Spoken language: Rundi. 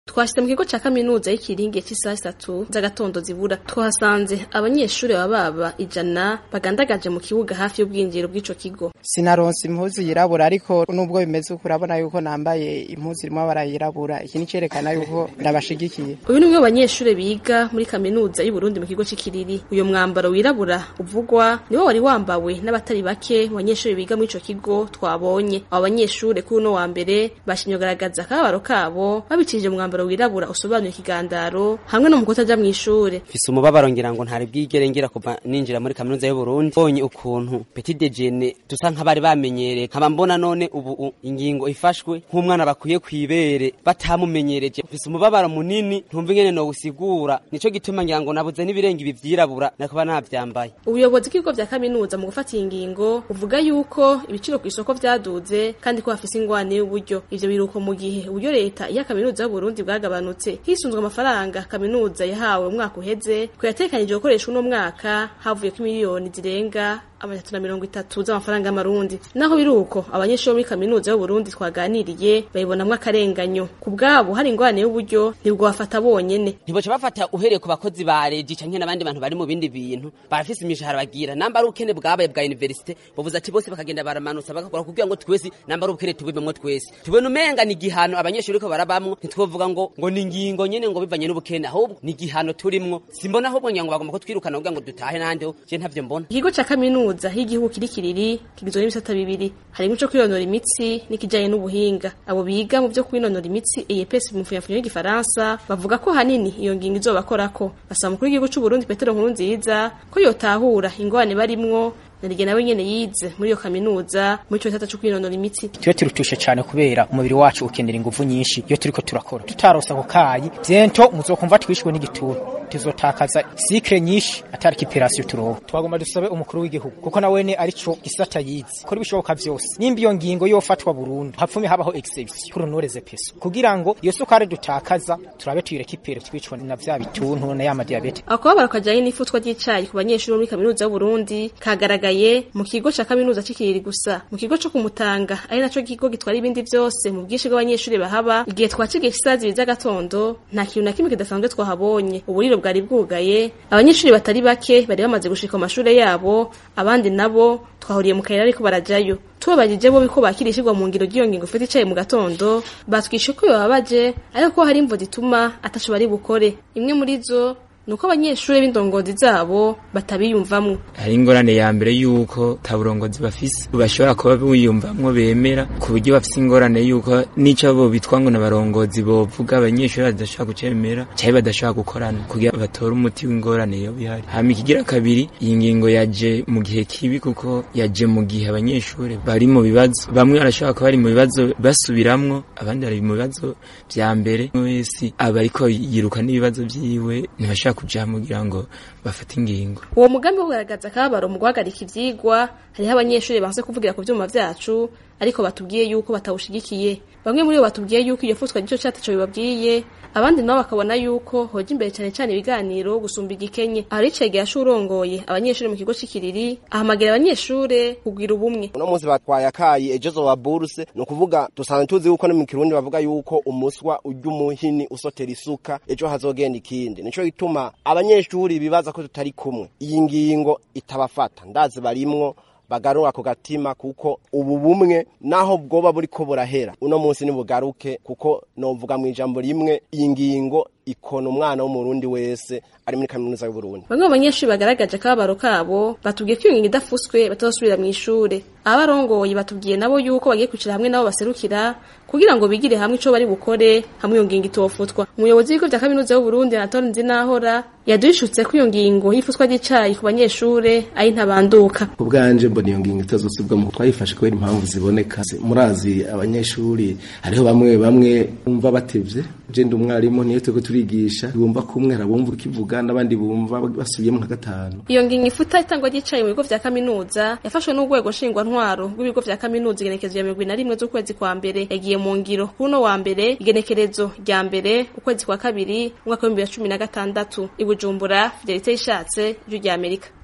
twashitse mu kigo ca kaminuza y'ikiringe c'isaha zitatu z'agatondo zibura twahasanze abanyeshuri baba baba ijana bagandagaje mu kibuga hafi y'ubwinjiriro bw'ico kigo sinaronse impuzu yirabura ariko nubwo bimeze uko urabona yuko nambaye impuzu irimo amabara yirabura iki ni cerekana yuko ndabashigikiye uyu ni umwe mu banyeshuri biga muri kaminuza y'uburundi mu kigo c'ikiriri uyo mwambaro wirabura uvugwa niwo wari wambawe n'abatari bake mu banyeshuri biga muri ico kigo twabonye abo banyeshuri kuri uno wa mbere bashimye kugaragaza akababaro kabo babicishije mu mwambaro wirabura usobanuye ikigandaro hamwe no mu kutaja mw'ishure mfise umubabaro ngira ngo ntari bwigere ngira kuva ninjira muri kaminuza y'uburundi bonye ukuntu petit dejeuner dusa nk'abari bamenyereye nkaba mbona none ubu u- ingingo ifashwe nk'umwana bakwiye kwibere batamumenyereje mfise umubabaro munini ntumva ingene nowusigura nico gituma ngira ngo nabuze n'ibirenga ibi vyirabura nakuba navyambaye ubuyobozi bw'ibigo vya kaminuza mu gufata iyi ngingo buvuga yuko ibiciro ku isoko vyaduze kandi ko hafise ingwane y'uburyo ivyo biruko mu gihe uburyo leta iya kaminuza y'uburundi bwagabanutse hisunzwe amafaranga kaminuza yahawe mu mwaka uheze ko yatekanije gukoreshwa uno mwaka havuyeko miliyoni zirenga amajana na mirongo itatu z'amafaranga y'amarundi naho biri uko abanyeshuri bo muri kaminuza y'uburundi twaganiriye babibonamwo akarenganyo ku bwabo hari ingwane y'uburyo ntibwobafata bonyene ntiboca bafata uhereye ku bakozi ba regi canke n'abandi bantu bari mu bindi bintu barafise imishahara bagira namba ari ubukene bwabaye bwa universite bavuze ati bose bakagenda baramanutsa bagakora kugira ngo twese namba ari ubukene tubibemwo twese tubona umenga ni igihano abanyeshuri ko barabamwo ntitwovuga ngo ngo ni ingingo nyene ngo bivanye n'ubukene ahubwo ni igihano turimwo simbona ahubwo ngira ngo bagomba kutwirukana kugira ngo dutahe n'ahandi ho je ntavyo mbona ikigo ca kaminuza y'igihugu kiri kiriri kigizwe n'ibisata bibiri harimwo ico kwinonora imitsi n'ikijanye n'ubuhinga abo biga mu vyo kwinonora imitsi EPS mu mfunyafunyo y'igifaransa bavuga ko hanini iyo ngingo izobakorako basaba umukuru w'igihugu c'uburundi petero nkurunziza ko yotahura ingwane barimwo narige nawe nyene yize muri iyo kaminuza muri ico gisata co kwinonora imitsi tuyo turutushe cyane kubera umubiri wacu ukenera ingufu nyinshi iyo turiko turakora tutarosa ako kayi vyento muzokumva twishwe n'igituntu tuzotakaza sikre nyinshi atari kiperasiyo turonka twagomba dusabe umukuru w'igihugu kuko nawene arico gisata yize kora ibishoboka vyose nimba iyo ngingo yofatwa burundu hapfume habaho exception kurunoreze peso kugira ngo iyo sukari dutakaza turabe tuyirekipere twicwa na vya bituntu na ya madiyabete akababaro kajanye n'ifutwa ry'icayi ku banyeshuri bo muri kaminuza y'uburundi kagaragaye mu kigo ca kaminuza c'ikiriri gusa mu kigo co kumutanga ari naco kigo gitwara ibindi vyose mu bwinshi bw'abanyeshuri bahaba igihe twacigiye isaha zibiri z'agatondo nta kintu na kimwe kidasanzwe twahabonye uburiro bwari bwugaye abanyeshuri batari bake bari bamaze gushika mu mashure yabo abandi nabo twahuriye mu kayira ariko barajayo tubabajije bo ko bakirishirwa mu ngiro ry'iyo ngingo ufite icaye mu gatondo batwishe ko bibabaje ariko ko hari imvo zituma ataco bari bukore imwe muri zo nuko abanyeshuri b'indongozi zabo batabiyumvamwo hari ingorane ya mbere yuko ta burongozi bafise bashobora kuba biyumvamwo bemera ku buryo bafise ingorane yuko n'ico bo bitwa ngo n'abarongozi bovuga abanyeshuri badashobora kucemera canke badashobora gukorana kugira batore umuti w'ingorane yo bihari hama ikigira kabiri iyi ngingo yaje mu gihe kibi kuko yaje mu gihe abanyeshuri bari mu bibazo bamwe barashobora kuba bari mu bibazo basubiramwo abandi bari mu bibazo vya mbere umwe wese aba ariko yiruka n'ibibazo vyiwe ntibashobora kuja kugira ngo bafate ingingo uwo mugambi wo kugaragaza akababaro mu guhagarika ivyigwa hariho abanyeshuri banse kuvugira ku vyuma vyacu ariko batubwiye yuko batawushigikiye bamwe muri bo batubwiye yuko iyo futwa gico cataco bibabwiye abandi nabo bakabona yuko hoja imbere cane cane ibiganiro gusumba igikenye aho ricege yashurongoye abanyeshuri mu kigo c'ikiriri ahamagira abanyeshure kugwira ubumwe uno munsi batwaye akayi ejo zoba buruse ni ukuvuga dusanzwe tuzi yuko no mu kirundi bavuga yuko umuswa urya umuhini usotera isuka ejo hazogenda ikindi nico gituma abanyeshuri bibaza ko tutari kumwe iyi ngingo itabafata ndazi barimwo bagarura ku gatima kuko ubu bumwe naho bwoba buriko burahera uno munsi nibugaruke kuko novuga mu ijambo rimwe iyi ngingo ikona umwana w'umurundi wese ari muri kaminuza y'uburundi bamwe mu banyeshuri bagaragaje akababaro kabo batubwiye ko iyo ngingo idafuswe batazosubira mu ishure abarongoye batubwiye nabo yuko bagiye kwicara hamwe nabo baserukira kugira ngo bigire hamwe ico bari bukore hamwe iyo ngingo itofutwa umuyobozi w'ibigo vya kaminuza y'uburundi anatole nzinahora yaduhishutse ko iyo ngingo y'ifutwa ry'icayi ku banyeshure ari ntabanduka ku bwanje mbona iyo ngingo itazosubwamo twayifashe kubera impamvu ziboneka murazi abanyeshuri hariho bamwe bamwe bumva batevye je ndi umwarimu niyo turiko turigisha bumva kumwe harabumva ukivuga n'abandi bumva basubiyemo nka gatanu iyo ngingo ifuta itangwa ry'icayi mu bigo vya kaminuza yafashwe n'urwego nshingwantwaro rw'ibigo vya kaminuza igenekerezo ya mirongo ine na rimwe z'ukwezi kwa mbere yagiye mu ngiro kuri uno wa mbere igenekerezo rya mbere ukwezi kwa kabiri umwaka w'ibihumbi bibiri na cumi na gatandatu i bujumbura fidelite yishatse ijwi rya amerika